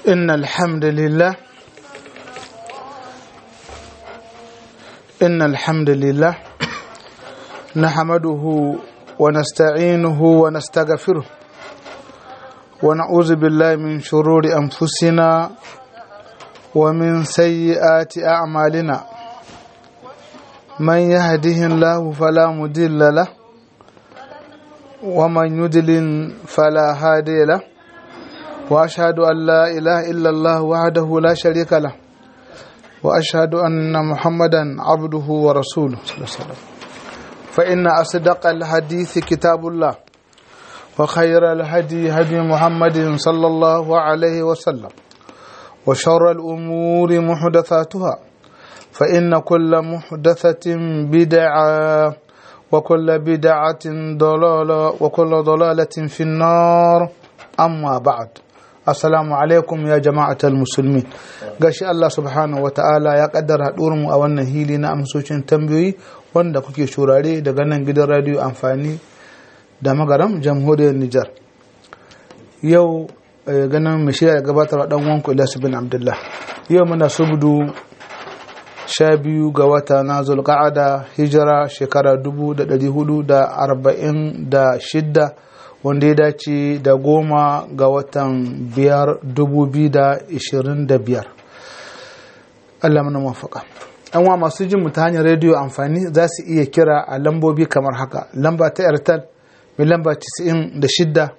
إن الحمد لله إن الحمد لله نحمده ونستعينه ونستغفره ونعوذ بالله من شرور أنفسنا ومن سيئات أعمالنا من يهده الله فلا مضل له ومن يضلل فلا هادي له واشهد ان لا اله الا الله وحده لا شريك له واشهد ان محمدا عبده ورسوله صلى الله عليه وسلم فان اصدق الحديث كتاب الله وخير الهدي هدي محمد صلى الله عليه وسلم وشر الامور محدثاتها فان كل محدثه بدعه وكل بدعه ضلاله وكل ضلاله في النار amma ba'ad assalamu alaikum ya jama'atal musulmi gashi Allah subhanahu wa ta'ala ya kaddara mu a wannan hili na amsocin tambayoyi wanda kuke shurare daga nan gidan radio amfani da magaram jamhuriyar Nijar yau ganin mai shirya gabatar dan wanku Ilyasu bin Abdullah yau muna subdu sha biyu ga wata na zulqa'ada hijira shekara dubu da ɗari hudu da arba'in da shidda wanda ya dace da goma ga watan biyar dubu biyu da ishirin da biyar Allah mana mafaka an wa masu jin mu ta hanyar rediyo amfani za su iya kira a lambobi kamar haka lamba ta airtel mai lamba 96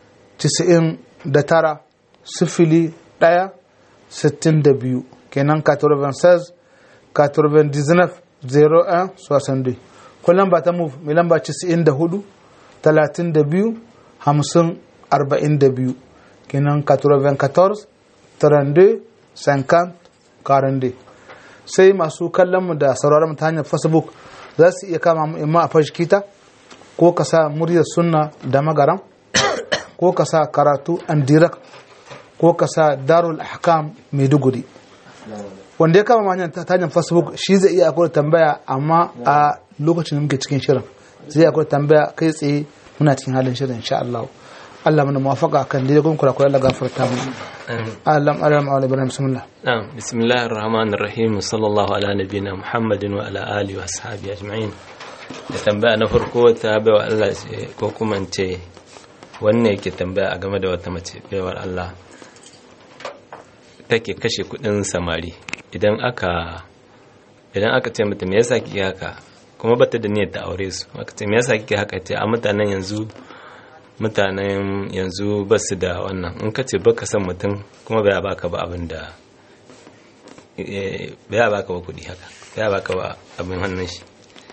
99 sifili ɗaya sittin da biyu kenan 96 99 01 62 ko lamba ta move mai lamba 94 32 hamsin arba'in da biyu kenan 94 32 50 42 sai masu kallon mu da sauraron mu ta hanyar facebook za su iya kama mu imma a fashikita ko ka sa muryar sunna da magaram ko ka sa karatu an direct ko ka sa darul ahkam maiduguri wanda ya kama hanyar ta hanyar facebook shi zai iya akwai tambaya amma a lokacin da muke cikin shirin zai akwai tambaya kai tsaye muna cikin halin shirin insha Allah Allah mana muwafaka kan dai gun kula kula Allah gafarta mu Allah Allah ma'ala ibrahim bismillah na'am bismillahir rahmanir rahim sallallahu ala nabiyina muhammadin wa ala alihi wa ashabihi ajma'in da tambaya na farko ta baiwa Allah ko kuma ce wannan yake tambaya a game da wata mace baiwar Allah take kashe kudin samari idan aka idan aka ce mata me yasa kike haka kuma bata da niyyar ta aure su aka ce me yasa kike haka ce a mutanen yanzu mutanen yanzu ba su da wannan in ka ce baka san mutum kuma bai baka ba abin da bai baka ba kudi haka bai baka ba abin hannun shi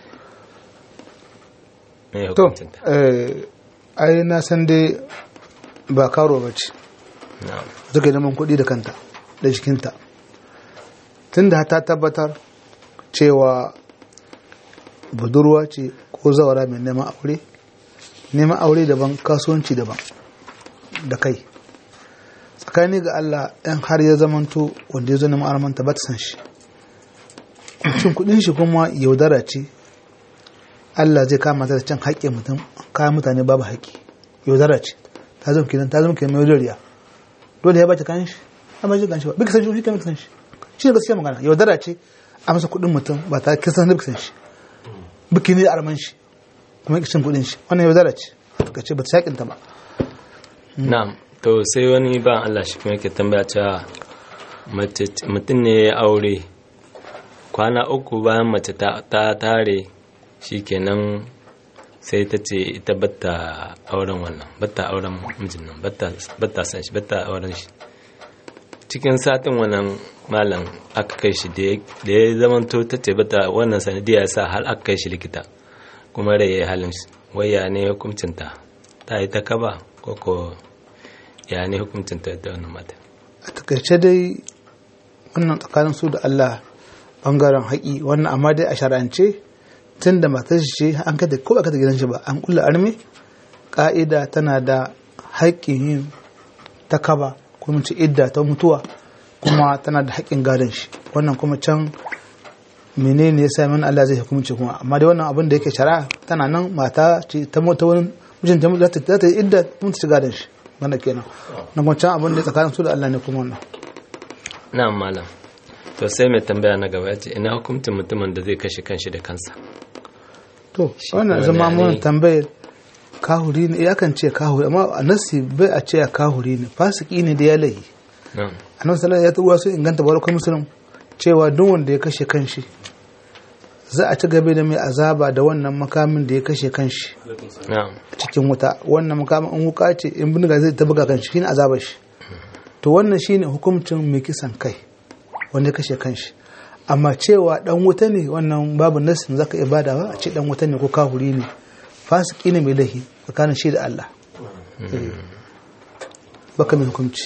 to ai na san dai ba karo ba ce zuka neman kudi da kanta da jikinta tunda ta tabbatar cewa budurwa ce ko zawara mai neman aure neman aure daban kasuwanci daban da kai tsakani ga Allah yan har ya zamanto wanda ya zo neman armanta ba ta san shi cin kudin shi kuma yaudara ce Allah zai kama ta da can haƙƙin mutum kayan mutane babu haƙƙi yaudara ce ta zama kidan ta zama kidan mai yaudariya dole ya bata kayan shi amma ji kan shi ba bika san shi shi kan san shi shi ne gaskiya magana yaudara ce a masa kudin mutum ba ta kisan da bika san shi biki ne arman shi kuma yake cin kudin shi wannan yaudara ce ka ce ba ta yakin ta ba na'am to sai wani ba Allah shi kuma yake tambaya cewa mutum ne ya aure kwana uku bayan mace ta tare shikenan sai ta ce ita batta auren wannan batta auren mijin nan batta san shi batta auren shi cikin satin wannan malam aka kai shi da ya zamanto ta ce bata wannan sanadiyya sa har aka kai shi likita kuma rai ya halin shi waya ne hukuncinta ta yi ta kaba ko ko ya ne hukuncinta da wannan mata a takaice dai wannan tsakanin su da Allah bangaren haƙi wannan amma dai a shar'ance tun da matar shi ce an kada ko ba kada gidan shi ba an kulla arme ka'ida tana da haƙƙin yin ta kaba ko mace idda ta mutuwa kuma tana da haƙƙin gadon shi wannan kuma can menene yasa min Allah zai hukunci kuma amma dai wannan abin da yake shari'a tana nan mata ce ta mota wani mijin ta za ta yi idda mun ci gadon shi wannan kenan na kuma can abin da tsakanin su da Allah ne kuma wannan na'am malam to sai mai tambaya na gaba ce ina hukuncin mutumin da zai kashe kanshi da kansa to Shi wannan kuma zama ne mun ne? tambayar kahuri ne ya kan ce kahuri amma a nasi bai a ce kahuri ne fasiki ne da ya lahi na'am annabi sallallahu alaihi wasallam ya sun inganta barakon musulun cewa duk wanda ya kashe kanshi za a ci gaba da mai azaba da wannan makamin da ya kashe kanshi na'am cikin wuta wannan makamin in wuka ce in bindiga zai ta buga kanshi shine azabar shi to wannan shine hukuncin mai kisan kai wanda ya kashe kanshi amma cewa dan wuta ne wannan babu nasin zaka iya badawa a ce dan wuta ne ko kahuri ne fasiki ne mai lahi tsakanin shi da Allah Eh. baka mai hukunci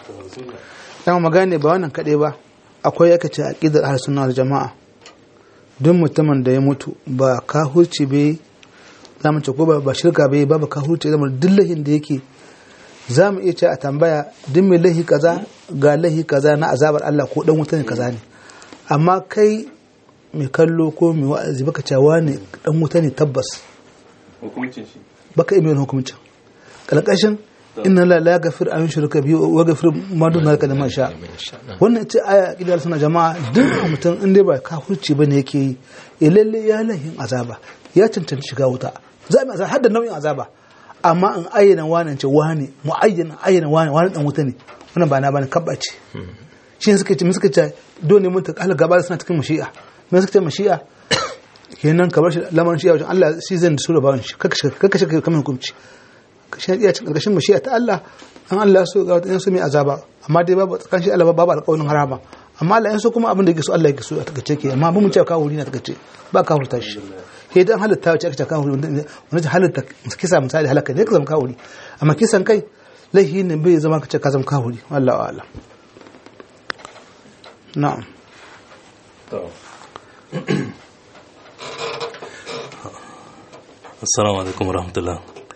dan magane ba wannan kadai ba akwai yake ce aqidar ahlus sunna wal jamaa duk mutumin da ya mutu ba kahurci bai za mu ce ko ba ba shirka bai babu kahurci zama duk lahin da yake za mu iya ce a tambaya duk mai lahi kaza ga lahi kaza na azabar Allah ko dan wuta ne kaza ne amma kai mai kallo ko mai wa'azi baka cewa ne dan wuta ne tabbas hukuncin shi baka iya mai hukuncin kalkashin inna la la yaghfir an yushraka bihi wa yaghfir ma dun zalika liman sha wannan ce aya kidar suna jama'a duk mutum in dai ba kafirci bane yake yi ya lalle ya lahin azaba ya cancanci shiga wuta za mu azaba har da nau'in azaba amma in ayyana wani ce wani mu ayyana ayyana wani wani dan wuta ne wannan ba na bane kabba ce shi ne suka ce mun suka ce dole mun ta kala gaba suna cikin mashi'a mun suka ce mashi'a kenan ka bar shi lamarin shi a wajen Allah shi zai sura bawon shi kaka shiga kaka shiga kamar hukunci kashin iya cikin karkashin mashi'a ta Allah an Allah so ga wata su mai azaba amma dai babu tsakanin shi Allah babu alƙawarin harama amma Allah yan so kuma abin da yake so Allah yake so a takace ke amma mun ce kawo wuri na takace ba kawo ta shi he dan halitta wace aka ce kawo wuri wanda halitta kisa misali halaka ne ka zama kawo wuri amma kisan kai laihi ne bai zama ka ce ka zama kawo wuri wallahi a'lam na'am assalamu alaikum warahmatullah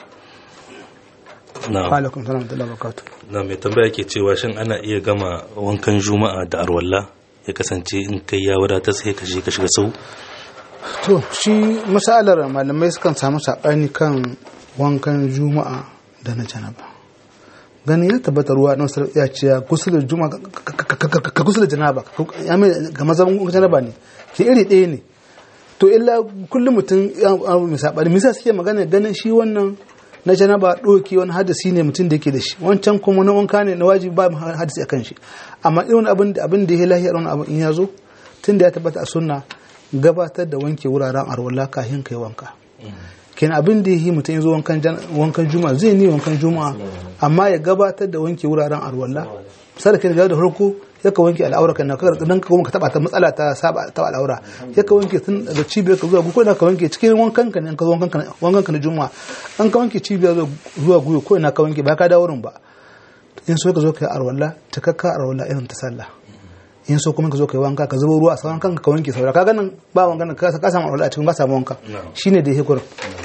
wa na alaikum salam wa rahmatullahi wa barakatuh na mai tambaya ke cewa shin ana iya gama wankan juma'a da arwalla ya kasance in kai ya wadata sai ka je ka shiga sau to shi masalar malamai sukan samu saɓani kan wankan juma'a da na janaba ganin ya tabbata ruwa na wasu ya ce gusular juma'a ka gusular janaba ya mai ga mazan wankan janaba ne ke iri ɗaya ne to illa kullum mutum ya mai saɓani misa suke magana ganin shi wannan na janaba ɗoki wani hadasi ne mutum da yake da shi wancan kuma na wanka ne na wajibi ba mu hadasi akan shi amma irin abin da abin da ya lahiya wani abin in ya zo tun da ya tabbata a sunna gabatar da wanke wuraren arwala kafin kai wanka ken abin da yi mutum ya zo wankan jan- wankan juma'a zai ni wankan juma'a amma ya gabatar da wanke wuraren arwala misali kai da farko ya ka wanke al'aura kan nan dan ka kuma ka taba ta matsala ta saba ta al'aura ya ka wanke tun daga cibiyar ka zuwa guko da ka wanke cikin wankan ka ne in ka zo wankan ka wankan ka na juma'a an ka wanke cibiyar zuwa guyo ko ina ka wanke ba ka dawo wurin ba in so ka zo ka yi arwala takakka arwala irin ta sallah in so kuma ka zo ka yi wanka ka zubo ruwa a sauran kanka ka wanke saura ka ganin ba wanka ka ka samu arwala a cikin ka samu wanka shine da yake kurin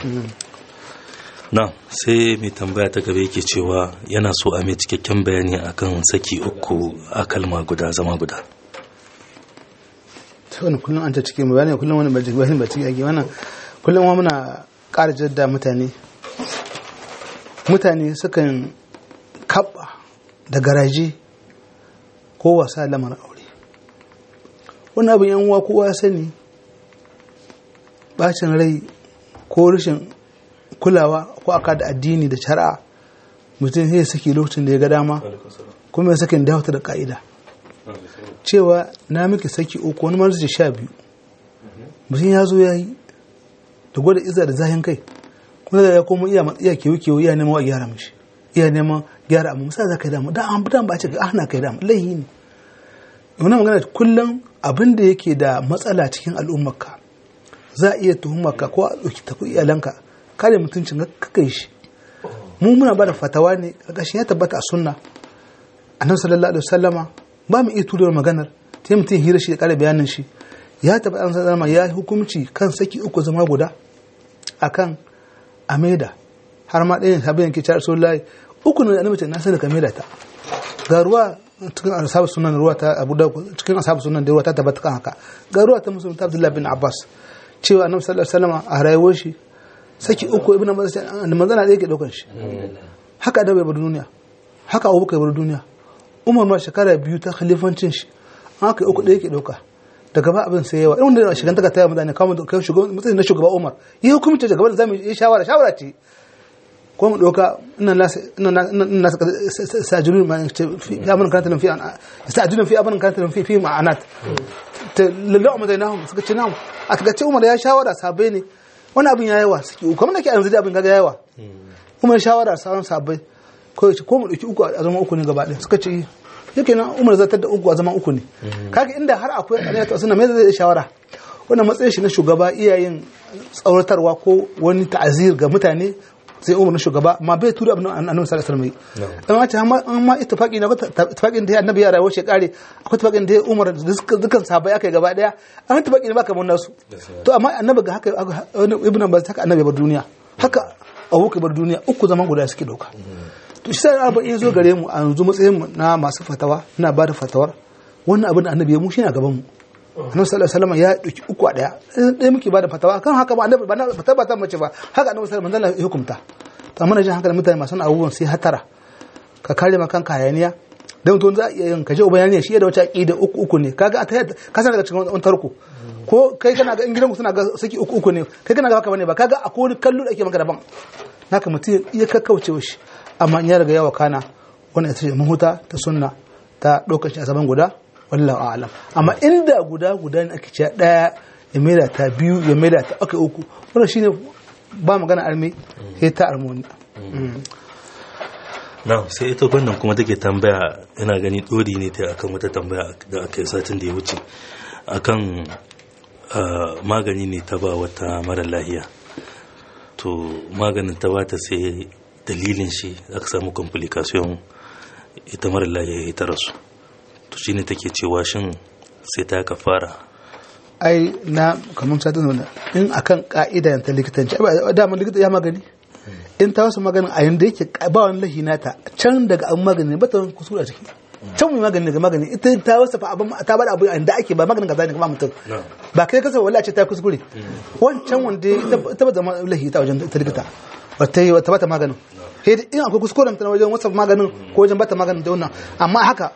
na sai mai tambaya ta gaba yake cewa yana so a mai cikakken bayani akan saki uku a kalma guda zama guda to wani kullum an ta cikin mu bayani kullum wani ba ciki bayani ba ciki ake wannan kullum wa muna ƙara jadda mutane mutane sukan kaɓa da garaje ko wasa lamarin aure wani abin yan uwa kowa ya sani bacin rai ko rashin kulawa ko aka da addini da shari'a mutum zai saki lokacin da ya ga dama kuma ya sakin da da ka'ida cewa na miki saki uku wani marzi sha biyu mutum ya zo ya yi da gwada iza da zahin kai kuma da ya koma iya iya kewu kewu iya neman wa gyara mishi iya neman gyara amma musa za ka yi damu da an budan ba ce ga ana kai damu laihi ne wani magana kullum abin da yake da matsala cikin al'ummarka za a iya tuhumarka ko a ɗauki tafi iyalanka kare mutuncin ka kai shi mu muna ba da fatawa ne ƙarƙashin ya tabbata a sunna annabi sallallahu alaihi wasallama ba mu iya turewar maganar ta mutum hira shi da ƙara bayanin shi ya tabbata an sallama ya yi hukunci kan saki uku zama guda akan ameda har ma ɗayan sabon yanke cewa rasulullahi uku ne annabi ce na sai da kameda ta ga ruwa cikin ashabu sunan ruwa ta abu da cikin ashabu sunan da ruwa ta tabbata kan haka ga ruwa ta musulun ta abdullahi bin abbas cewa annabi sallallahu alaihi wasallam a rayuwar shi saki uku ibnu abbas da manzana da yake daukan shi haka da bai bar duniya haka abubakar bar duniya umar ma shekara biyu ta khalifancin shi an haka uku ɗaya ke ɗauka daga ba abin sai yawa irin da shigan daga taya mutane kawo kai shugaban matsayin na shugaba umar yi hukumta daga da zamu yi shawara shawara ce ko mu ɗauka ina nasa ina nasa sajirun ma fi abin kanata fi sajirun fi abin kanata fi fi ma'anat ta lallahu mu zainahum suka ce namu a kaga ce umar ya shawara sabai ne wani abin ya yawa suke kuma nake yanzu da abin kaga yawa umar shawara sauran sabai ko ya ce ko mu ɗauki uku a zama uku ne gaba ɗaya suka ce yake nan umar zartar da uku a zaman uku ne kaga inda har akwai alaiya ta sunna me zai shawara wannan matsayin shi na shugaba iyayen tsauratarwa ko wani ta'azir ga mutane sai umar na shugaba amma bai tura abin annabi sallallahu alaihi wasallam amma ce amma ittifaqi na ittifaqin da annabi ya rayuwa shi kare akwai ittifaqin da umar dukkan sahabbai aka gaba daya an ittifaqi ne ba kamar nasu to amma annabi ga haka ibnu abbas haka annabi bar duniya haka abubakar bar duniya uku zaman guda suke dauka to shi sai arba'in zo gare mu a yanzu matsayin mu na masu fatawa ina ba da fatawar wannan abin da annabi ya mu shi na gaban mu annabi sallallahu alaihi wasallam ya dauki uku a daya ɗaya muke ba da fatawa kan haka ba annabi ba na fatawa ba ta mace ba haka annabi sallallahu alaihi wasallam ya hukunta to amma jin hankalin mutane masu abubuwan sai hatara ka kare ma kanka hayaniya dan mutum za a iya yin kaje uban ne shi da wata aqida uku uku ne kaga a tayyata ka san daga cikin wani tarko ko kai kana ga in gidanku suna ga saki uku uku ne kai kana ga haka bane ba kaga akwai wani kallo da ake maka daban naka mutum ya kakkauce shi amma in ya riga yawa kana wannan ita ce mahuta ta sunna ta ɗaukar shi a zaman guda wallahu a'lam amma inda guda guda ne ake cewa ɗaya ya maida ta biyu ya maida ta aka uku wannan shine ba magana arme sai ta armoni na sai ita wannan kuma take tambaya ina gani dori ne ta akan wata tambaya da aka yi satin da ya wuce akan magani ne ta ba wata mara lahiya to maganin ta bata sai dalilin shi aka samu complication ita mara lahiya ya ta rasu to shine take cewa shin sai ta ka fara ai na kamar satin nuna in akan ka'ida ta likitanci dama likita ya magani in ta wasu maganin a yanda yake ba wani lahi nata can daga an magani ba ta wani kusura ciki can mai magani daga magani ita ta wasu fa abin ta bada abu da ake ba maganin kaza ne kuma mutum ba kai kasa wallahi ce ta kuskure wancan wanda ita ba zama lahi ta wajen ta likita wata yi wata bata maganin sai in akwai kuskuren ta wajen wasu maganin ko wajen bata maganin da wannan amma haka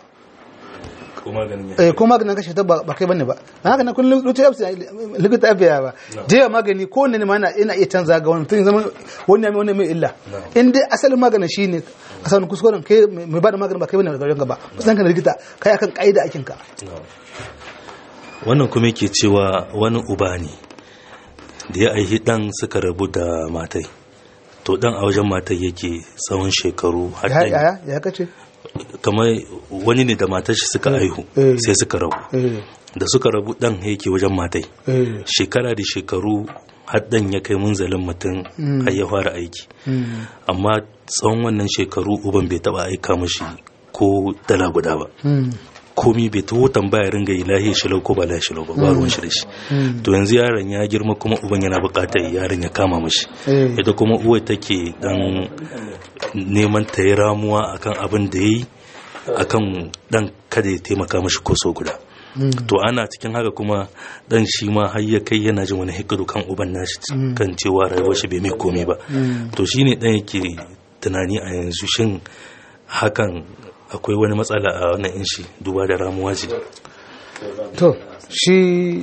ko maganin kashe ta ba kai bane ba na haka na kun likita abiya ba jiya magani ko ne ma ina iya canza ga wani tun zama wani mai wani mai illa in dai asalin maganin shine asalin kuskuren kai mai ba da maganin ba kai bane ga gaba kusan ka likita kai akan kaida akin ka wannan kuma yake cewa wani uba ne da ya aihi dan suka rabu da matai to dan a wajen matai yake tsawon shekaru har ya ya kace kamar wani ne da matar shi suka aihu sai suka rabu da suka rabu dan yake wajen matai shekara da shekaru har dan ya kai munzalin mutum har ya fara aiki amma tsawon wannan shekaru uban bai taba aika mashi ko dala guda ba komi bai taho tambaya ringa yi lahi shilau ko ba lahi shilau ba ba ruwan shi da shi to yanzu yaron ya girma kuma uban yana bukatar yaron ya kama mashi ita kuma uwa take dan neman ta yi ramuwa akan abin da ya yi akan dan kada ya taimaka mashi ko so guda to ana cikin haka kuma dan shi ma har ya kai yana jin wani hikiru kan uban nashi kan cewa rayuwar shi bai mai komai ba to shine dan yake tunani a yanzu shin hakan akwai wani matsala a wannan inshi duba da ramuwa ce to shi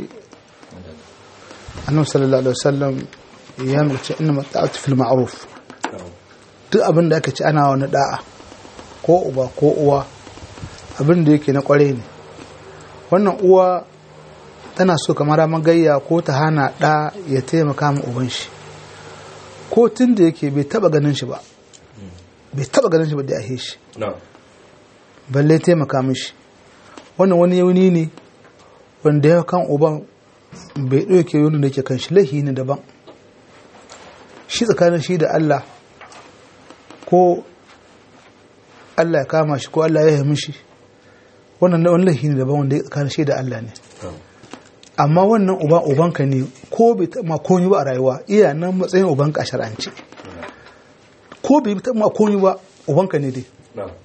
annabi sallallahu alaihi wasallam ya mace inna mata'atu fil ma'ruf duk abin da aka ci ana wani da'a ko uba ko uwa abin da yake na kware ne wannan uwa tana so kamar magayya ko ta hana ɗa ya taimaka ma uban shi ko tun da yake bai taba ganin shi ba bai taba ganin shi ba da ya shi balle taimaka mishi wannan wani yauni ne wanda ya kan uban bai ɗauke yaunin da ke kan shi laihi ne daban shi tsakanin shi da Allah ko Allah ya kama shi ko Allah ya yi mishi wannan wani laihi ne daban wanda ya tsakanin shi da Allah ne amma wannan uba ubanka ne ko bai taɓa komi ba a rayuwa iya nan matsayin ubanka a shar'ance ko bai taɓa komi ba ubanka ne dai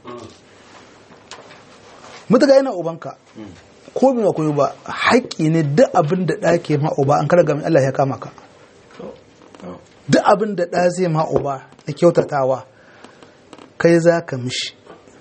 mutuka yana ubanka ko bai koyi ba haƙƙi ne duk abin da ɗa ke ma uba an kada gamin Allah ya kama ka duk abin da ɗa zai ma uba na kyautatawa kai za ka mishi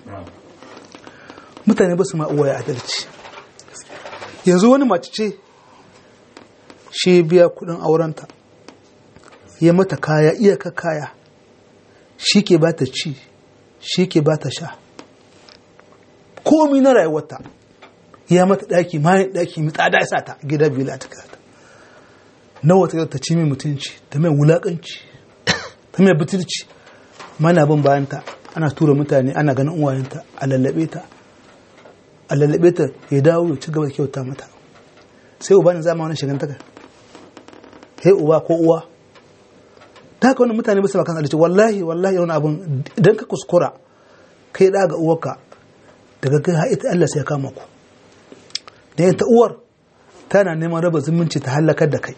mutane ba su ma uwaye adalci yanzu wani mace ce shi biya kudin aurenta ya mata kaya iyaka kaya shi ke ba ta ci shi ke ba ta sha komi na rayuwarta ya mata daki mayan daki mai tsada ya sa ta gida biyu ta kata nawa ta ta ci mai mutunci ta mai wulakanci ta mai butulci mana bin bayanta ana tura mutane ana ganin uwayenta a lallabe ta a lallabe ta ya dawo ya ci gaba da kyauta mata sai uba ne zama wani shigantaka sai uba ko uwa ta haka wani mutane bisa bakan alice wallahi wallahi wani abun idan ka kuskura kai da ga uwarka daga kai haita Allah sai ya kama ku da yanta uwar tana neman raba zumunci ta halakar da kai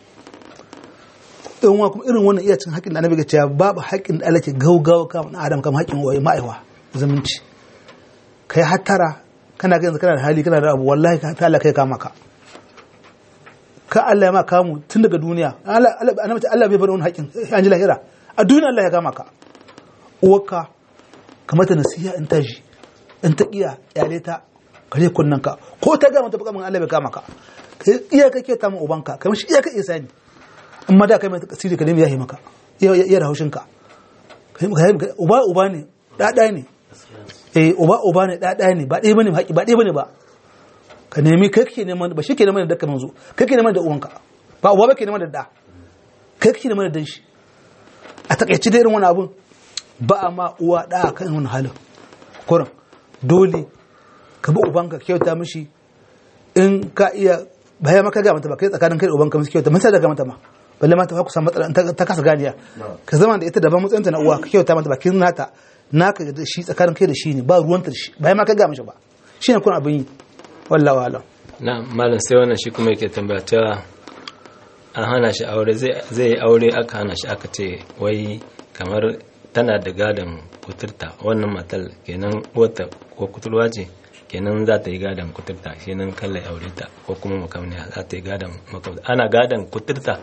in wa kuma irin wannan iya cin haƙin da annabi ga cewa babu haƙin da Allah ke gaugawa kama na adam kama haƙin waye ma'aiwa zumunci kai hattara kana ga yanzu kana da hali kana da abu wallahi ka ta Allah kai kama ka ka Allah ya ma kamu tun daga duniya Allah Allah Allah bai bar wani haƙin an ji lahira a duniya Allah ya kama ka uwarka kamata nasiha in ta ji in ta iya yale ta kare kunnan ka ko ta ga mata bukamin Allah bai kama ka kai iya kake ta mu ubanka kamar shi iya ka isa ni amma da kai mai tasiri ka nemi yahi maka iya da haushin ka uba uba ne ɗaɗa ne eh uba uba ne ɗaɗa ne ba ɗaya bane haƙi ba ɗaya bane ba ka nemi kai kake neman ba shi ke neman da ka manzo kai ke neman da uwanka ba uba ba ke neman da da kai kake neman da dan shi a takaici da irin wani abun ba a ma uwa da kan wani halin kurin dole ka bi ubanka kyauta mishi in ka iya baya maka ga mata ba kai tsakanin kai da ubanka mishi kyauta mun sai da ga mata ma balle mata ku samu matsala ta kasa ganiya ka zama da ita daban matsayinta na uwa ka kyauta mata bakin nata naka da shi tsakanin kai da shi ne ba ruwanta da shi bayan ma ka ga mishi ba shi ne kun abin yi wallahi alam na malam sai wannan shi kuma yake tambaya cewa an hana shi aure zai yi aure aka hana shi aka ce wai kamar tana da gadon kuturta wannan matal kenan wata ko kuturwa ce kenan za ta yi gadon kuturta kenan kalla aure ta ko kuma makamniya za ta yi gadon makamniya ana gadon kuturta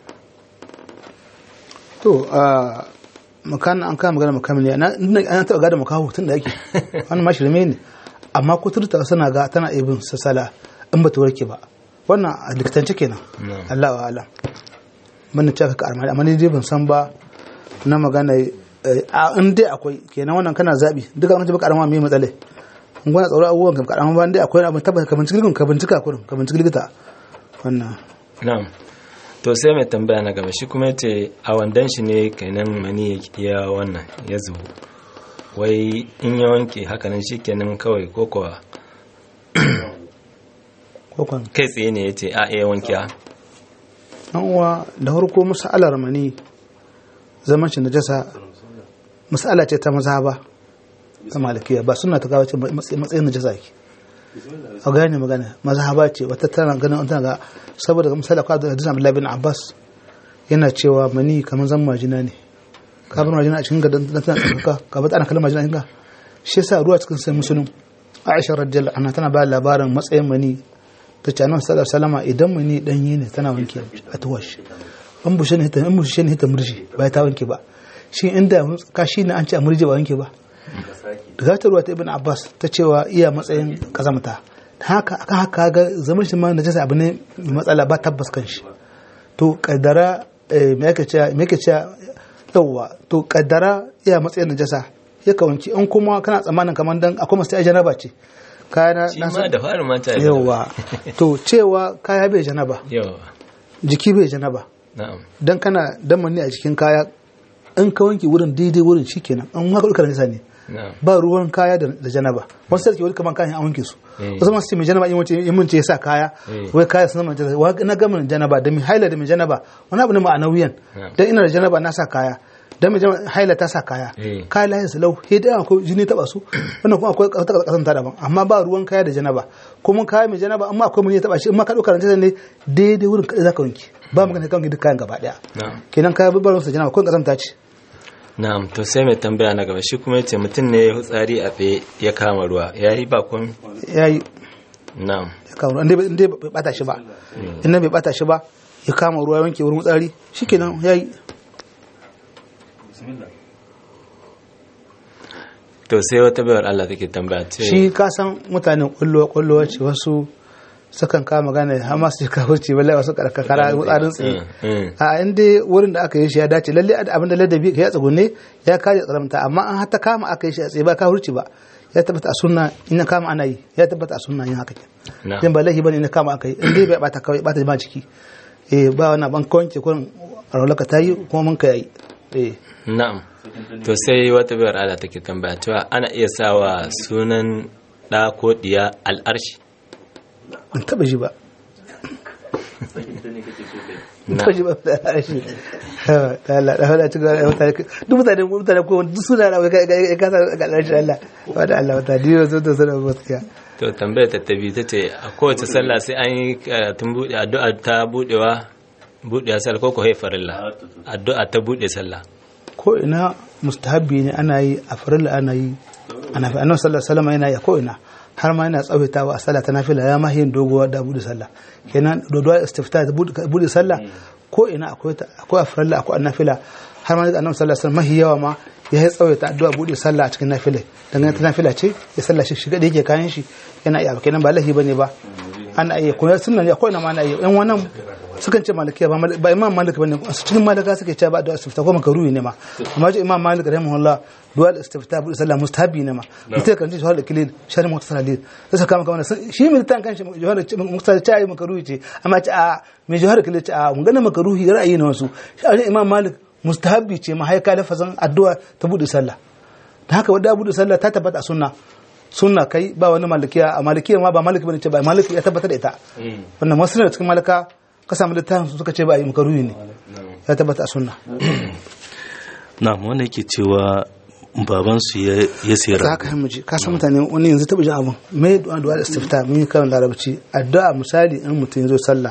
to a makan an kama magana makamniya na an taɓa gadon makaho tun da yake wani ma shirme ne amma kuturta suna ga tana ibin sassala in ba ta warke ba wannan a likitance kenan Allah wa alam mun ce ka karma amma ni dai ban san ba na magana in dai akwai kenan wannan kana zabi duka an ce baka karama mai matsale in gwana tsaro abubuwan ka karama ba dai akwai abin tabbata ka bincike ka bincika kurin ka bincike likita wannan na'am to sai mai tambaya na gaba shi kuma yace a wandan shi ne kenan mani ya wannan ya zubo wai in ya wanke hakanan shi kenan kawai ko kuwa kai tsaye ne ya ce a iya wanke a uwa da harko masa'alar mani zaman shi najasa mas'ala ce ta maza ba ta malakiya ba suna ta kawo ce matsayin najasa ke a gane magana mazhaba ce wata tana ganin tana ga saboda ga misali akwai hadisin Abdullah bin Abbas yana cewa mani kamar zan majina ne ka bar majina a cikin gadan tana tsaka ka bar ana kallon majina inga shi yasa ruwa cikin sai musulun Aisha radiyallahu anha tana ba labarin matsayin mani ta ce annabi sallallahu alaihi wasallam idan mani danyi ne tana wanke a tuwash an bushe ne ta an bushe ne ta murji ba ta wanke ba shi inda ka shi ne an ce a murji ba wanke ba da ta ruwa ta ibn abbas ta cewa iya matsayin kazamta haka akan haka ga zaman shi ma najasa abu ne mai matsala ba tabbas kan shi to kaddara me yake cewa me yake cewa yawa to kaddara iya matsayin najasa ya kawanci in kuma kana tsammanin kamar dan akwai masu janaba ce kaya shi ma da fara mata yawa to cewa kaya bai janaba yawa jiki bai janaba na'am dan kana dan manni a cikin kaya in ka wanke wurin daidai wurin shikenan an haka duka nisa ne ba ruwan kaya da janaba wasu sarki wani kaman kayan an wanke su wasu masu ce mai janaba in wace in mun ce yasa kaya wai kaya sun zama janaba wa na gama janaba da mai haila da mai janaba wani abu ne ma'anawiyan dan ina da janaba na sa kaya dan mai haila ta sa kaya kaya layin su lau he da akwai jini taba su wannan kuma akwai wata kasan ta daban amma ba ruwan kaya da janaba kuma kaya mai janaba amma akwai mun ya taba shi in ma ka dauka ranta ne daidai wurin kada zaka wanke ba magana kan duk kayan gaba daya kenan kaya babbar su janaba ko kasan ta ce na'am to sai mai tambaya na gaba shi kuma yace mutum ne ya hutsari a tsaye ya kama ruwa yayi ba kun yayi na'am ya kama ruwa inda bai bata shi ba inda bai bata shi ba ya kama ruwa wanke wurin hutsari shikenan yayi to sai wata bayar Allah take tambaya ce shi ka san mutanen kullo kullo ce wasu sukan kama gane har ma su ka wuce balle wasu karkara tsarin tsaye a inda wurin da aka yi shi ya dace lalle abin da ladabi ya tsugunne ya kare tsaramta amma an hata kama aka yi shi a tsaye ba ka hurci ba ya tabbata a sunna in kama ana yi ya tabbata a sunna yin haka ke dan ba lahi bane in kama aka yi in dai bai bata kawai bata ma ciki eh ba wannan ban kawance kurin rawlaka ta yi kuma mun ka yi eh na'am to sai wata bayar Allah take tambaya cewa ana iya sawa sunan da ko diya al'arshi ban taba ji ba taba ji ba da al'arshi Allah da hada cikin mutane duk mutane mutane ko duk suna da ka kasa ga al'arshi Allah wa da Allah wata diyo zo to sanar gaskiya to tambayar ta tabi ta ce a kowace sallah sai an yi karatun buɗe addu'a ta buɗewa buɗewa sallah ko ko haifarilla addu'a ta buɗe sallah ko ina mustahabbi ne ana yi a farilla ana yi ana fi annabi sallallahu alaihi wasallam yana yi ko ina har ma yana tsawaitawa a sallah ta nafila ya ma yin doguwa da buɗe sallah kenan dodowa istifta ta buɗe sallah ko ina akwai akwai a farilla akwai a nafila har ma annabi sallallahu alaihi wasallam mahi yawa ma ya yi tsawaita addu'a buɗe sallah a cikin nafila dangane ta nafila ce ya sallah shi shiga da yake kayan shi yana iya kenan ba lahi bane ba ana iya kuma sunna ne akwai na ma ana iya yan wannan sukan ce malikiya ba ba imam malik bane su cikin malika suke ce ba da istifta ko makaruhi ne ma amma ji imam malik rahimahullah du'a istifta bu sallah mustahabi ne ma mutai kan ji shahada kilil shari mutasal lil sai saka maka wannan shi mai tan kanshi jawhar mutasal ce ai makaruhi ce amma ce a mai jawhar kilil ce a mun gana makaruhi ra'ayi ne wasu shi imam malik mustahabi ce ma haika lafazan addu'a ta bude sallah da haka wadda bude sallah ta tabbata sunna sunna kai ba wani malikiya a malikiya ma ba maliki bane ce ba maliki ya tabbata da ita wannan masu da cikin malika ka samu littafin su suka ce ba a yi makaruhi ne ya tabbata a sunna na wanda yake cewa baban su ya sayar za ka hamaji ka san mutane wani yanzu taɓa jin abin mai du'a du'a da istifta mun yi karin larabci addu'a misali in mutum ya zo sallah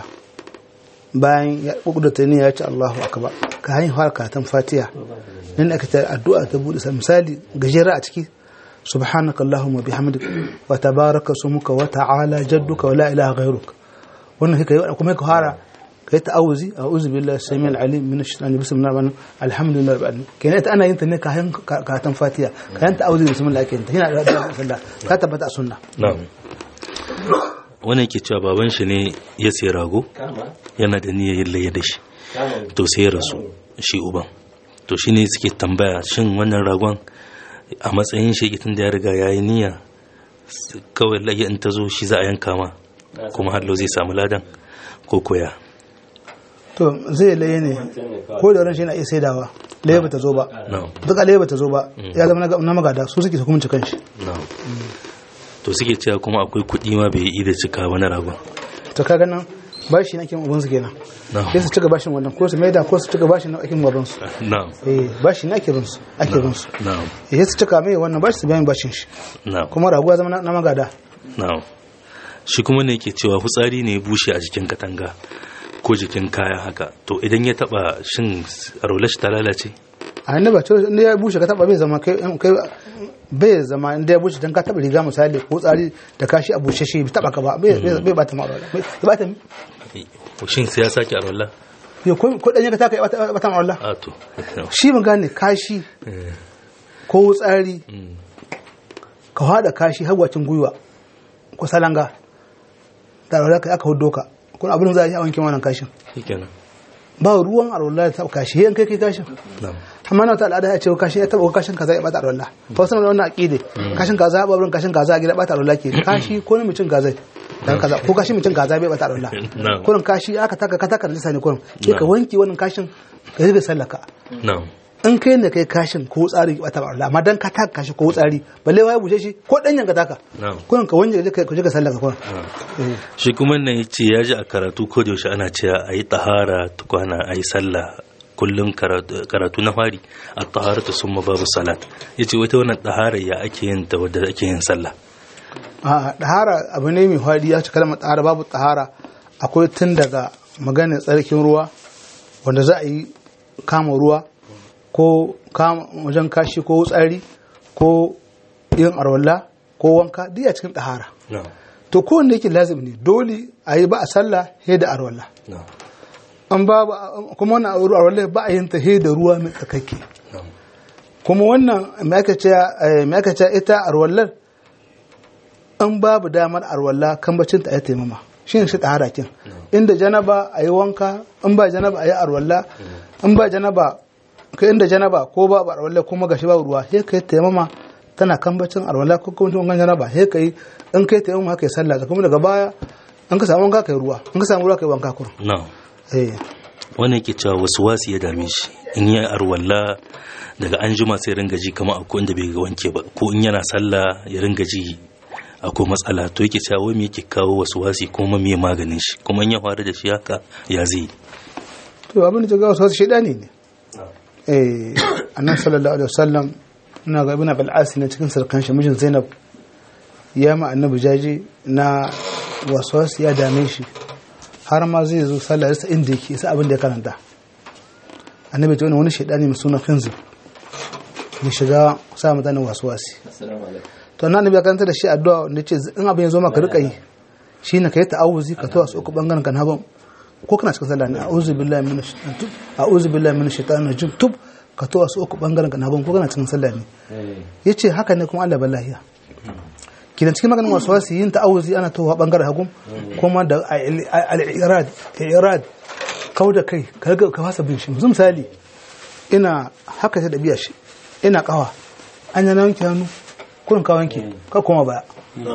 bayan ya kudurta ne ya ce Allahu akbar ka hanyar fara karatun fatiha nan aka ta addu'a ta bude misali gajera a ciki سبحانك اللهم وبحمدك وتبارك اسمك وتعالى جدك ولا اله غيرك wannan kai kai kuma ka fara kai ta'awuzi a'udhu billahi samil alim min ash-shaytanir bismillahir rahmanir alhamdulillahi rabbil alamin kenan ita ana yin ta ne kayan kayan fatiha kayan ta'awuzi bismillah kenan yana da sallah ka tabbata a sunna na'am wannan yake cewa baban shi ne ya sayi rago yana da niyyar yin laye da shi to sai ya rasu shi uban to shine suke tambaya shin wannan ragon a matsayin shi tun da ya riga ya yi niyya kawai laye in ta zo shi za a yanka ma kuma hallo zai samu ladan ko koya to zai laye ne ko da ran shi na iya saidawa laye ba ta zo ba duka laye ba ta zo ba ya zama na magada su suke su kuma cikin shi to suke cewa kuma akwai kuɗi ma bai yi da cika wani ragon to kaga nan bashi na kin uban su kenan sai su cika bashin wannan ko su maida ko su cika bashin na akin baban su na'am eh bashi na ake bin su ake bin su na'am eh su cika mai wannan bashi su bayan bashin shi na'am kuma raguwa zama na magada na'am shi kuma ne yake cewa fitsari ne ya bushe a jikin katanga ko jikin kaya haka to idan ya taba shin rolar shi ta lalace a inda ba to inda ya bushe ka taba bai zama kai kai bai zama inda ya bushe dan ka taba riga misali ko tsari da kashi a bushe shi taba ka ba bai bai bata ma bai bata shin sai ya sake a rolar yo ko ko dan ya ta kai bata ma rolar a to shi mun gane kashi ko tsari ka hada kashi hagwacin gwiwa ko salanga da rolar ka aka hudo ka kun abin za a yi a wankin wannan kashin shikenan ba ruwan alwala ta kashi yan kai kai kashin na'am amma na ta al'ada ya ce kashin ya taba kashin kaza ya bata alwala fa wasu na wannan aqide kashin kaza ya babrin kashin kaza a gida bata alwala ke kashi ko ne mutum kaza dan kaza ko kashi mutum kaza bai bata alwala Na'am. kurin kashi aka taka ka taka da ne kurin sai ka wanke wannan kashin ka riga sallaka na'am in kai ne kai kashin ko tsari bata alwala amma dan ka taka kashi ko tsari balle wai bushe shi ko danyen ka taka na'am kurin ka wanke ka je ka sallaka kurin Eh. shi kuma nan ya ce ya ji a karatu ko da yaushe ana cewa a yi tahara tukwana a yi sallah kullum karatu karatu na fari a tahara ta summa babu salat ya ce wata wannan tahara ya ake yin ta wadda ake yin sallah a ɗahara abu ne mai faɗi ya ci kalmar ɗahara babu ɗahara akwai tun daga maganar tsarkin ruwa wanda za a yi kama ruwa ko kama wajen kashi ko tsari ko yin arwalla ko wanka duk a cikin ɗahara na'am to kowanne yake lazim ne dole a yi ba a sallah he da arwalla na'am an ba ba- kuma wannan arwalla ba a yin ta he da ruwa mai tsakakke na'am kuma wannan ma'aikaciya ita arwallar an babu damar arwalla kan bacin ta ya taimama shi ne shi ɗahara kin inda janaba a yi wanka in ba janaba a yi arwalla in ba janaba ka inda janaba ko ba arwalla kuma gashi ba ruwa sai ka yi taimama tana kan bacin arwalla ko kuma wankan janaba sai ka yi in ka yi taimama haka yi sallah da kuma daga baya in ka samu wanka ka yi ruwa in ka samu ruwa ka yi wanka kuma. na'am wannan yake cewa wasu wasu ya dame shi in yi arwalla daga an jima sai ringa ji kamar akwai inda bai ga wanke ba ko in yana sallah ya ringa ji akwai matsala to yake cewa wai me yake kawo wasu wasi kuma me maganin shi kuma in ya faru da shi haka ya zai to abin da ga wasu wasu shedani ne eh annabi sallallahu alaihi wasallam ina ga ibn abul as ne cikin sarkan shi mijin zainab ya ma annabi jaji na wasu wasu ya dame shi har ma zai zo sallah yasa inda yake sai abin da ya karanta annabi ta wani shedani mai suna khinzib ya shiga sa mutane wasu wasi to nan annabi ya karanta da shi addu'a da ce in abin ya zo maka rika yi shine kai ta'awuzi ka tawa su uku bangaren kan haban ko kana cikin sallah ne a'udhu billahi minash shaitanir a'udhu billahi minash shaitanir rajim tub ka tawa su uku bangaren kan haban ko kana cikin sallah ne yace haka ne kuma Allah ballahiya kidan cikin maganin wasu wasu yin ta'awuzi ana tawa bangaren hagun kuma da al-irad irad kau da kai ka ka fasa bin shi misali ina haka ta dabiya shi ina kawa an yana wanke hannu kurin ka wanke ka koma baya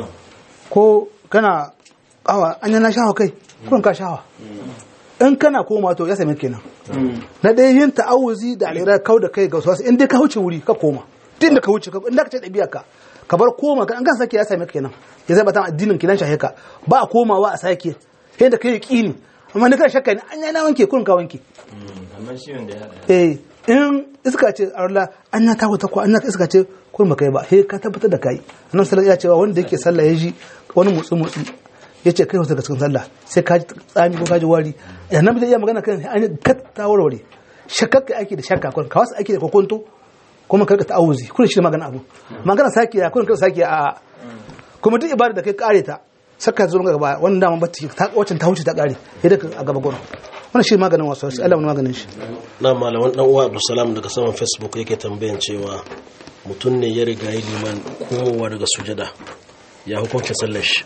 ko kana kawa an yana shawa kai kurin ka shawa in kana koma to ya same kenan na ɗaya yin ta'awuzi da alira kau da kai ga wasu in dai ka wuce wuri ka koma tun da ka wuce in da ka ce ɗabi'a ka ka bar koma an kan sake ya same kenan ya zai batan addinin kinan shahe ka ba a komawa a sake yadda kai yaqini amma ni kana shakka ne an yana wanke kurin ka wanke amma shi wanda ya haɗa eh in iska ce Allah an ya tawo ta ko an iska ce kun ba kai ba he ka tabbatar da kai annabi sallallahu alaihi cewa wanda yake sallah ya ji wani mutsu mutsu yace kai wasu daga cikin sallah sai ka ji tsami ko ka ji wari annabi zai iya magana kan an ka ta warware shakkar kai ake da shakka kun ka wasu ake da kokonto kuma ka ta auzi kun shi magana abu magana saki ya kun ka saki a kuma duk ibada da kai kare ta saka zo gaba wannan dama ba ta wacin ta wuce ta kare yadda a gaba gurin wannan shi maganin wasu wasu Allah maganin shi na malaman dan uwa Abdulsalam daga saman Facebook yake tambayan cewa mutum ne ya riga yi liman komowa daga sujada ya hukunta sallar shi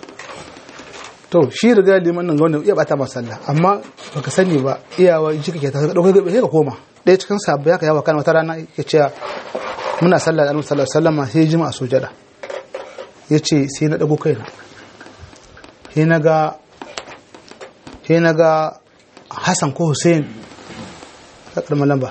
to shi riga liman nan ga wanda iya bata masa sallah amma baka sani ba iyawa in kike ta dauka gabe sai ka koma ɗaya cikin sabbi ya yawa kan wata rana yake cewa muna sallah da Annabi sallallahu alaihi wasallam sai jima a sujada yace sai na dago kaina sai na ga sai na ga Hassan ko Hussein ta karma lamba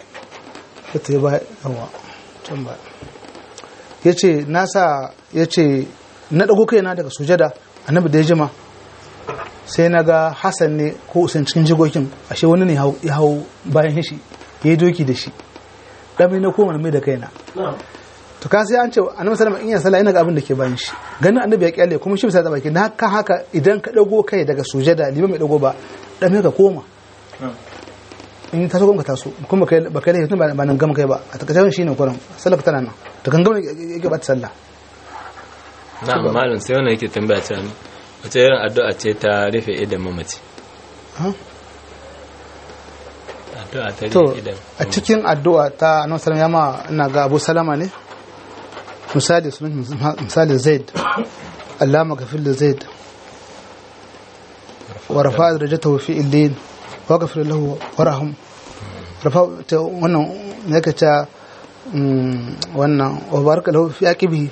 ta yi ba yawa can ba ya ce nasa ya ce na ɗago kaina daga sujada annabi da ya jima sai na ga Hassan ne ko Hussein cikin jigogin ashe wani ne ya hau bayan shi ya yi doki da shi ɗami na koma mai da kaina to ka sai an ce annabi sallama in ya sallah ina ga abin da ke bayan shi ganin annabi ya kyale kuma shi bisa da baki na kan haka idan ka dago kai daga sujada liman mai dago ba dan ka koma in ta so ka taso kuma kai ba kai laifin ba nan gama kai ba a takaice shi ne kuran sallah tana nan to kan gama yake ba ta sallah na malam sai wannan yake tambaya ta wace irin addu'a ce ta rufe idan mamaci addu'a ta to rufe idan a cikin addu'a ta annabi sallallahu ya ma ina ga Abu Salama ne misali sunan misali Zaid Allama gafil da Zaid wa rafa'a darajatahu fi illin wa ghafir lahu warham rafa ta wannan ne ka ta wannan wa baraka lahu fi aqibi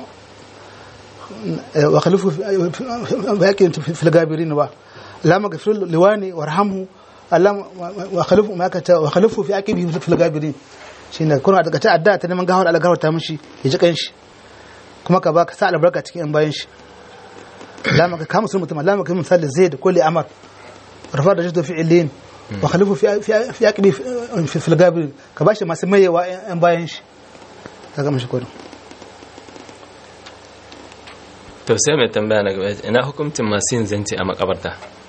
wa khalifu fi aqibi fi al-gabirin ba Allama gafir liwani warhamhu Allah wa khalifu ma ka ta wa khalifu fi aqibi fi al-gabirin shine kuna daga ta adda ta neman gawar algawar ta mishi ya ji kanshi kuma ka baka sa albarka cikin yan bayan shi lama ka kama sun mutum lama ka misali zaid ko li amar rafa da jiddu fi'ilin wa khalifu fi fi aqibi fi fil gabir ka bashi masu mayewa yan bayan shi kaga mishi kodin to sai mai tambaya na gaba ina hukuncin masu yin zance a makabarta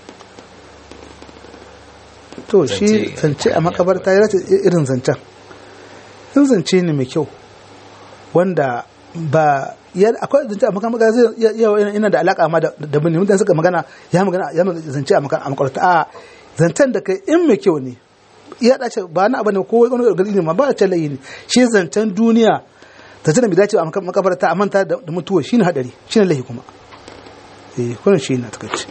to shi zance a makabarta ya rata irin zancen in zance ne mai kyau wanda ba ya akwai zance a makabarta zai yawa yana da alaka ma da bane mutane suka magana ya magana ya zance a makabarta a zancen da kai in mai kyau ne iya dace ba na abane ko wani gargadi ne ma ba ta layi ne shi zancen duniya ta tana bi dace a makabarta a manta da mutuwa shine hadari shine lahi kuma eh wannan shi na takaice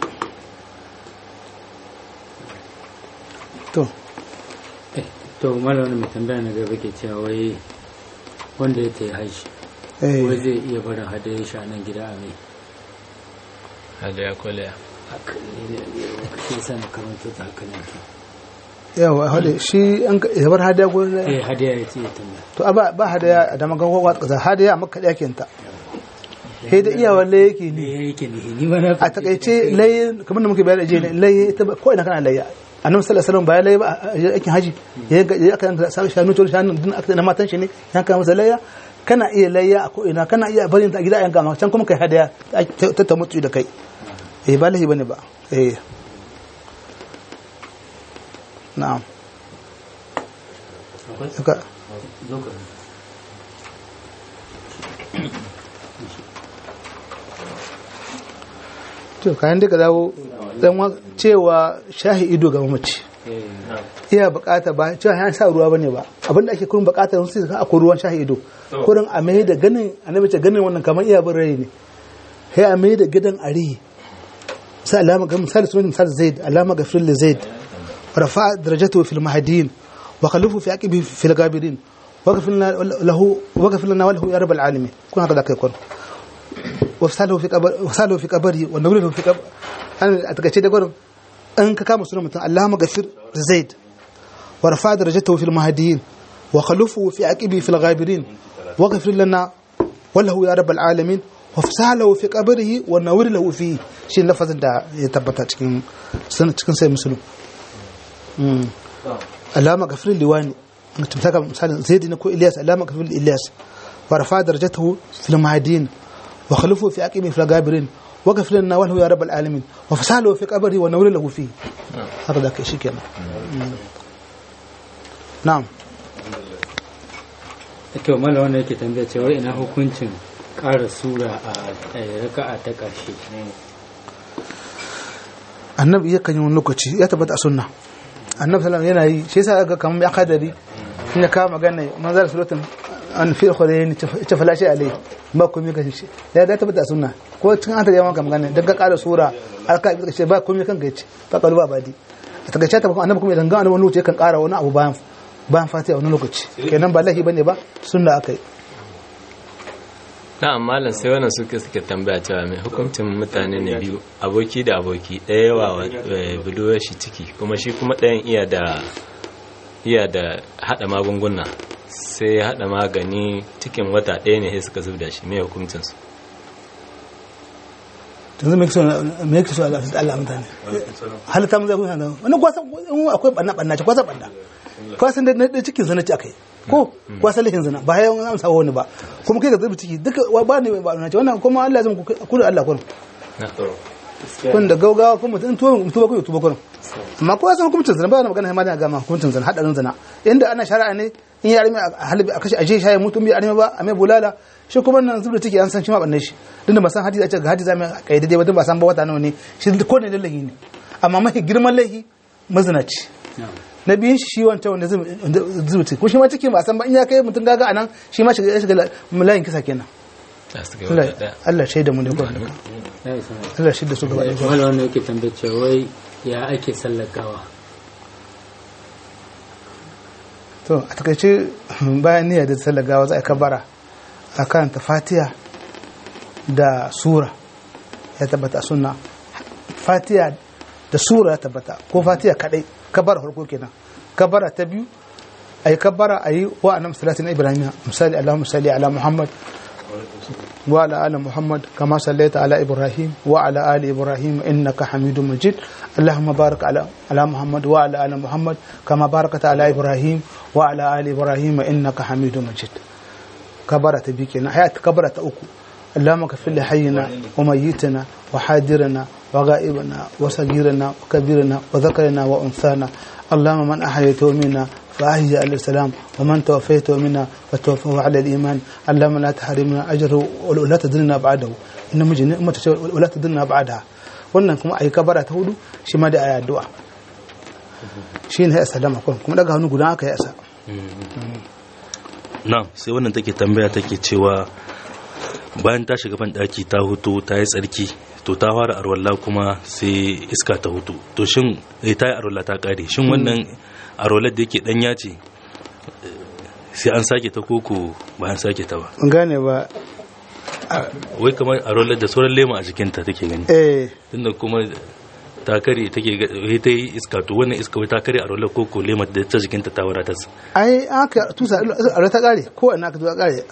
to to malamin mai tambaya na gaba ke cewa wai wanda ya tayi haishi wai zai iya barin hadayen shi a nan gida a mai hadaya kwalaya haka ne ne shi sa na karanta ta haka ne yawa hade shi an ya bar hadaya gurin eh hadaya ya ce ya tambaya to ba ba hadaya da magan kowa kaza hadaya maka da yake ta sai da iyawa lai yake ne ne yake ne ni ma na a takaice lai kamar da muke bayar da je lai ita ko ina kana layya annabi sallallahu alaihi wasallam ba lai ba aikin haji ya ya aka yanka sa shanu to shanu din aka na matan shi ne yanka masa layya kana iya layya a ko ina kana iya barin ta gida yanka maka can kuma kai hadaya ta ta mutu da kai eh ba lahi bane ba eh na'am Suka- to kayan duka dawo dan wa- cewa shahi ido ga mamaci iya bukata ba cewa ya sa ruwa bane ba abinda ake kurin bukatar sun sai akwai ruwan shahi ido kurin a mai da ganin annabi ce ganin wannan kamar iya bin rai ne sai a mai da gidan ari sai alama ga misali sunan misali zaid alama ga fil zaid rafa darajatu fil mahdin wa khalufu fi aqibi fil gabirin وغفر له وغفر لنا وله يا رب العالمين كون هكذا كيكون وفساله في قبر وفساله في قبره ونوره في قبر انا اتكاce da gurin an ka kama sunan mutum Allahumma ghafir Zaid wa rafa darajatahu fil mahdiyin wa khalufu fi aqibi fil ghabirin wa ghafir lana wallahu ya rabbal alamin wa fasalahu fi qabrihi wa nawir lahu fi shi lafazin da ya tabbata cikin cikin sai musulun Allahumma ghafir liwani mutum saka misalin Zaid ne ko Ilyas Allahumma ghafir Ilyas wa rafa darajatahu fil mahdiyin وخلفه في أقيم في الغابرين وقف لنا وله يا رب العالمين وفساله في قبره ونور له فيه هذا شيء كنا نعم to mala wanda yake tambaya cewa ina hukuncin ƙara sura a raka'a ta ƙarshe annabi yakan yi wani lokaci ya tabbata a sunna annabi sallallahu yana yi shi yasa aka kamar ya kadari in ya kama magana manzar suratul an fi khurayn ta falashi alai ba komai kan shi ya da tabbata a sunna ko cikin an ta yawan magana dan ka ƙara sura alka bi ce ba komai kan gaci ba kalu ba badi a takaice ta annabi kuma idan ga wani lokaci kan ƙara wani abu bayan bayan fatiha wani lokaci kenan ba lahi bane ba sunna akai na'am malam sai wannan suke suke tambaya cewa mai hukuncin mutane ne biyu aboki da aboki ɗaya yawa budurwar shi ciki kuma shi kuma ɗayan iya da iya da haɗa magunguna sai ya haɗa magani cikin wata ɗaya ne sai suka zub da shi mai hukuncin su yanzu me kiso me kiso Allah da Allah mutane halitta mun zai kun hanga wannan kwasa akwai banna banna ce kwasa banna kwasan da na cikin zana ci akai ko kwasa lahin zana ba ya an sawo wani ba kuma kai ka zubi ciki duka ba ne ba na ce wannan kuma Allah zai ku da Allah kun kun da gaugawa kuma mutum tuba tuba kun tuba kun amma ko san hukuncin zana ba na magana ma da gama hukuncin zana hadarin zana inda ana shari'a ne in ya arme a halibi a kashe aje shaye mutum bai arme ba a mai bulala shi kuma nan zubda take an san shi ma banne shi dinda ba san hadisi a ce ga hadisi mai kaide dai ba ba san ba wata nawa ne shi ko ne lallahi ne amma mafi girman laihi mazinaci na biyun shi wanta wanda zubta ko shi ma ciki ba san ba in ya kai mutum gaga anan shi ma shiga shiga layin kisa kenan Allah shaida mu ne ko Allah shaida su gaba da wala wanda yake tambaye cewa wai ya ake sallar gawa to a takaice bayan niyya da sallar gawa za a kabara a karanta fatiha da sura ya tabbata sunna fatiha da sura ya tabbata ko fatiha kadai kabara farko kenan kabara ta biyu ayi kabara ayi wa annam salatin ibrahim misali allahumma salli ala muhammad wa ala ali muhammad kama sallaita ala ibrahim wa ala ali ibrahim innaka hamidum majid اللهم بارك على على محمد وعلى ال محمد كما باركت على ابراهيم وعلى ال ابراهيم انك حميد مجيد كبرت بكنا حياه كبرت اكو اللهم كفر لي حينا وميتنا وحاضرنا وغائبنا وصغيرنا وكبيرنا وذكرنا وانثانا اللهم من احييته منا فأحيي على السلام ومن توفيته منا فتوفه على الإيمان اللهم لا تحرمنا أجره ولا تدلنا بعده إن مجن ولا تدلنا بعدها wannan kuma ayi kabara ta hudu shi ma da ayi addu'a shi ne ya sallama kun kuma daga hannu guda aka yi asa na sai wannan take tambaya take cewa bayan ta shiga ban daki ta hutu ta yi tsarki to ta fara arwalla kuma sai iska ta hutu to shin ta yi arwalla ta kare shin wannan arwallar da yake danya ce sai an sake ta koko ba an sake ta ba gane ba wai kamar arwallar da sauran lema a jikinta take gani eh tunda kuma ta kare take ga ta yi iska to wannan iska wai ta kare arwallar koko lema da ta jikinta ta wadatar ai aka tusa a ta kare ko ina aka zo kare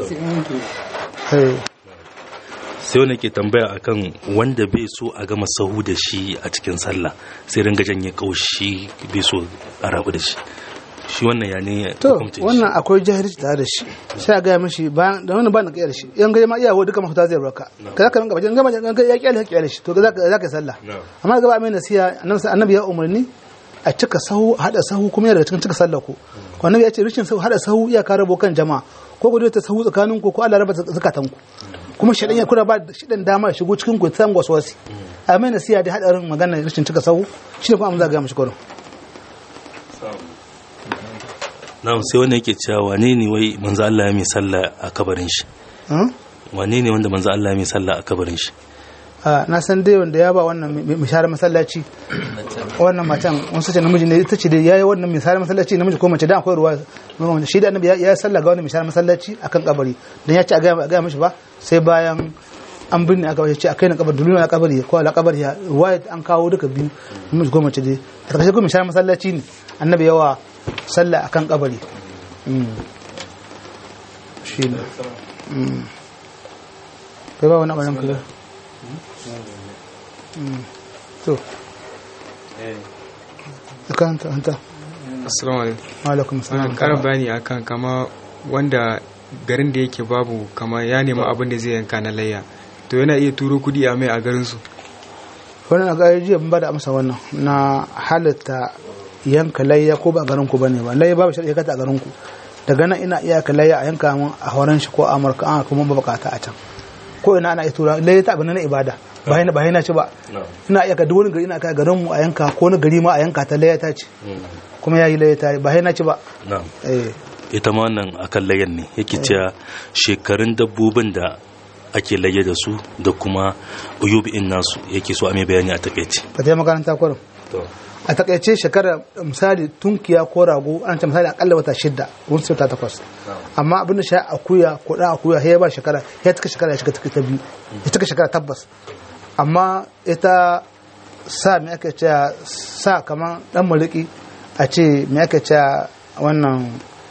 eh sai wani ke tambaya akan wanda bai so a gama sahu da shi a cikin sallah sai ringa janye kaushi bai so a rabu da shi shi wannan ya ne to hukuncin shi? wannan akwai jahilci tare da shi sai a gaya mashi bayan da wannan ba na kiyar shi yan gaje ma iyawo duka mafuta zai barka ka zaka rinka bajin gama ya kiyar kiyar shi to za ka za ka yi sallah amma gaba mai nasiha annabi annabi ya umarni a cika sahu a hada sahu kuma yana daga cikin cika sallah ku ko annabi ya ce rishin sahu hada sahu iya ka rabo kan jama'a ko ku ta sahu tsakanin ku ko Allah raba zakatan ku kuma shedan ya kuna ba shedan dama ya shigo cikin ku san waswasi a mai nasiha da hadarin magana rishin cika sahu shine kuma amma za ga mishi koron na'am sai wanda yake cewa wane ne wai manzo Allah ya mai sallah a kabarin shi wane ne wanda manzo Allah ya mai sallah a kabarin shi a na san dai wanda ya ba wannan mishara masallaci wannan matan wasu ce namiji ne ita ce da yayi wannan mishara masallaci namiji ko mace da akwai ruwa mamman shi da annabi ya yi sallah ga wannan mishara masallaci akan kabari dan ya ce a ga ga mishi ba sai bayan an binne aka ce akai na kabari duluna na kabari ko ala kabari ya ruwaya an kawo duka biyu namiji ko mace dai a takaice ko mishara masallaci ne annabi yawa sallah akan kabari shi ne kai ba wani abin ka to kanta hanta assalamu alaikum alaikum wannan salam karin bayani akan kama wanda garin da yake babu kama ya nemi abin da zai yanka na layya to yana iya turo kudi a mai a garin su wannan ga jiya mun bada amsa wannan na halatta yanka layya ko ba garin ku bane ba layya babu shari'a kata a garin ku daga nan ina iya ka layya a yanka mun a horon shi ko a amurka an kuma ba bukata a can ko ina ana iya tura layya ta abin na ibada ba yana ba yana ci ba ina iya ka duk wani gari ina ka garin mu a yanka ko wani gari ma a yanka ta layya ta ce kuma yayi layya ta ba yana ci ba na'am eh ita ma wannan akan layan ne yake cewa shekarun dabbobin da ake laye da su da kuma uyubi'in nasu yake so a mai bayani a takaice ka ta makaranta kwarin a takaice shekara misali tunkiya ko rago an ce misali akalla wata shida wani wata takwas amma abin da sha akuya ko da akuya ya ba shekara ya cika shekara ya shiga cika ta biyu ya cika shekara tabbas amma ita sa me aka ce sa kamar dan maliki a ce me aka ce wannan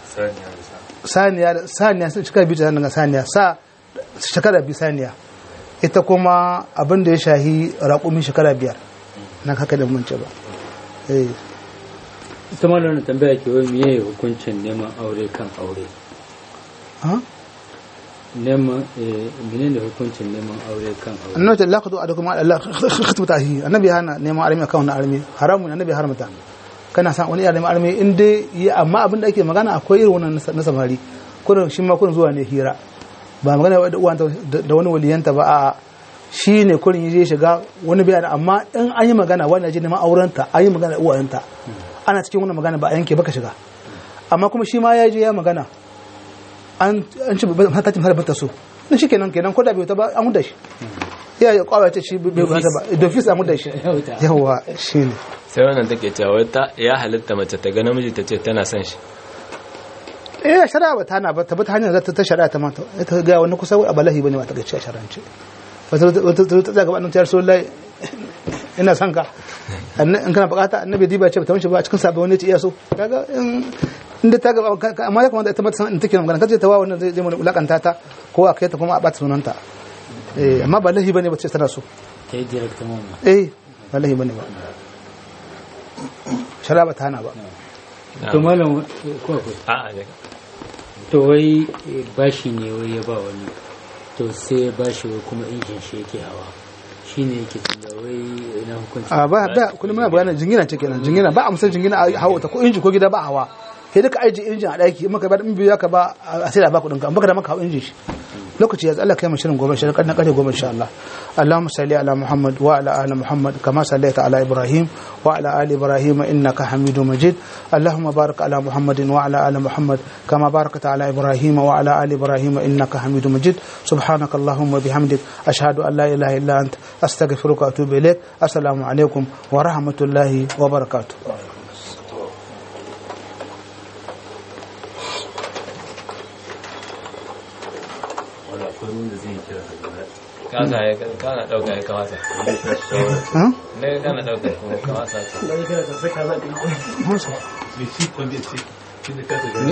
saniya saniya sun shekara biyu ta daga saniya sa shekara biyu saniya ita kuma abin da ya shahi raƙumi shekara biyar na haka da mun ce ba eh ita ma wannan tambaya ke wai miye hukuncin neman aure kan aure ha neman eh menene hukuncin neman aure kan aure annabi ta laqadu adakum Allah khutbata hi annabi hana neman armi akan wannan armi haramun annabi haramta kana san wani neman armi in dai yi amma abin da ake magana akwai irin wannan na samari kurin shi ma kurin zuwa ne hira ba magana da uwanta da wani waliyanta ba a shi ne kurin yi shiga wani bayani amma in an yi magana wani je neman aurenta an yi magana da uwayenta ana cikin wannan magana ba a yanke baka shiga amma kuma shi ma ya je ya magana an an ci ta cin harbar ta so na shi kenan kenan ko da bai ta ba an huda shi ya ya kwawa ce shi bai ba ta ba dofis an huda shi yawa shi ne sai wannan take cewa ta ya halitta mace ta ga namiji ta ce tana son shi eh shari'a ba ta na ba ta bi ta hanyar zata ta shari'a ta mata ita ga wani kusa a balahi bane ba ta gaci a shari'ance wata wata ta zaga ba ta yarso lai ina son ka in kana bukata annabi diba ce ba ta mishi ba cikin sabon wani ce iya so kaga in inda ta gaba amma ya kamata ita mata san in take magana kace ta wa wannan zai zai mu lakanta ta ko a kai ta kuma a bata sunanta eh amma ba lahi bane ba ce tana so ta yi direct mamma eh ba lahi bane ba shari'a ba ta hana ba to malam ko ko a'a ne to wai eh, bashi ne wai ya ba wani to sai ya bashi wai kuma injin shi yake hawa shine yake tunda wai ina hukunci a ba da kullum muna bayanin jingina ce kenan jingina ba a musan jingina a hawa ta ko inji ko gida ba hawa sai duka aiji injin a daki in maka ba in biyu ka ba a sai da ba kudin ka in baka da maka hawa injin shi lokaci ya Allah kai mu shirin gobe shirin kan kare gobe insha Allah Allahumma salli ala Muhammad wa ala ali Muhammad kama sallaita ala Ibrahim wa ala ali Ibrahim innaka Hamidum Majid Allahumma barik ala Muhammad wa ala ali Muhammad kama barakta ala Ibrahim wa ala ali Ibrahim innaka Hamidum Majid سبحانك اللهم وبحمدك أشهد أن لا إله إلا أنت أستغفرك وأتوب إليك السلام عليكم ورحمة الله وبركاته kasa ya kana dauka ya kawasa ها؟ ne kana dauka kuma kawasa ماشي